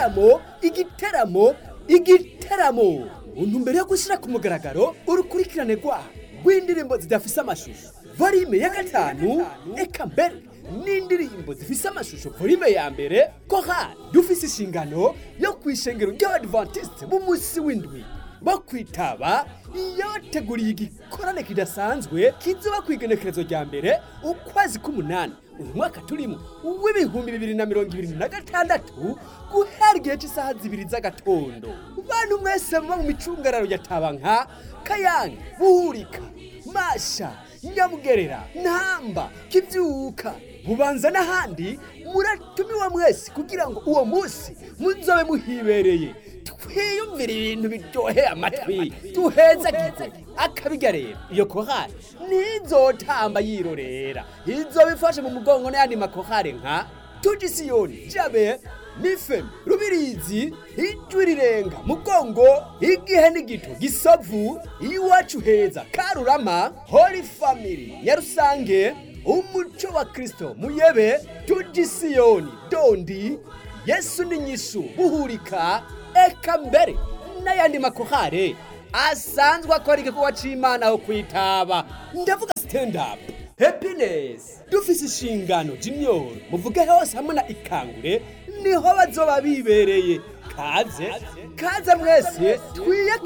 igiteramo igiteramo igiteramo untu mbere yo gushyira ku mugaragaro urukurikirane rwabo rw'indirimbo zidafise amashusho volume ya gatanu eka mbere n'indirimbo zifise amashusho volume ya mbere korali dufise inshingano yo kwishengero ry'abadivantisite b'umunsi w'indwi bo kwitaba yabateguriye igikorane kidasanzwe kizoba ku igenekerezo rya mbere ukwezi k'umunani uyu mwaka turimo w'ibihumbi bibiri na mirongo ibiri na gatandatu guhera igihe cy'isaha zibiri z'agatondo bantu mwese muba mu micungararo ya tabanka kayange buhurika masha nyamugerera ntamba kibyuka bubanza n'ahandi muratumiwa mwese kugira ngo uwo munsi muzobe muhibereye twiyumvire ibintu biryoheye amatwi duhezagize akabiga rero iyo kohari ntizotamba yirorera izobifashe mu mugongo n'ayandi makohari nka tugisiyoni jabe nifemi rubirizi ijwi rirenga mugongo igihe n'igito gisavu iwacu heza karurama holy family nyarusange umuco wa kristo muyebe tugisiyoni dondi yesu n'inyishu buhurika eka mbere n'ayandi makohare asanzwe akora igikorwa c'imana aho kwitaba ndavuga stand up happiness dufise inshingano junior muvuge hose hamwe na ikangure niho bazoba bibereye kaze kaze mwese twiyake